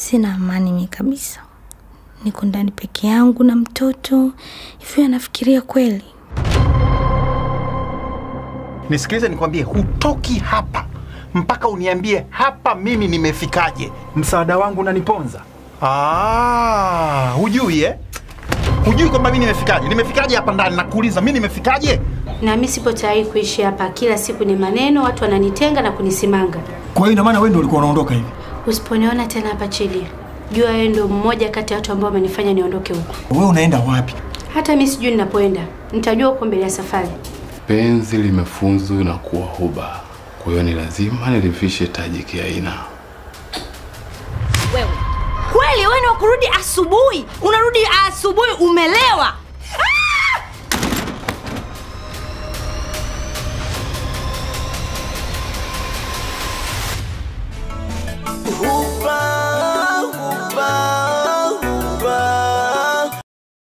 sina amani mi kabisa. Niko ndani peke yangu na mtoto hivyo, anafikiria kweli? Nisikilize nikwambie, hutoki hapa mpaka uniambie hapa mimi nimefikaje. Msaada wangu unaniponza. Ah, hujui eh? Hujui kwamba mimi nimefikaje? Nimefikaje hapa ndani? Nakuuliza mimi nimefikaje? Na mimi sipo tayari kuishi hapa. Kila siku ni maneno, watu wananitenga na kunisimanga. Kwa hiyo ina maana wewe ndio ulikuwa unaondoka hivi? Usiponiona tena hapa chini, jua wewe ndio mmoja kati ya watu ambao wamenifanya niondoke huko. Wewe unaenda wapi? Hata mimi sijui ninapoenda, nitajua huko mbele ya safari. Penzi limefunzwa na kuwa huba, kwa hiyo ni lazima nilivishe taji kiaina. Wewe kweli wewe ni wa kurudi asubuhi, unarudi asubuhi umelewa. Ooh.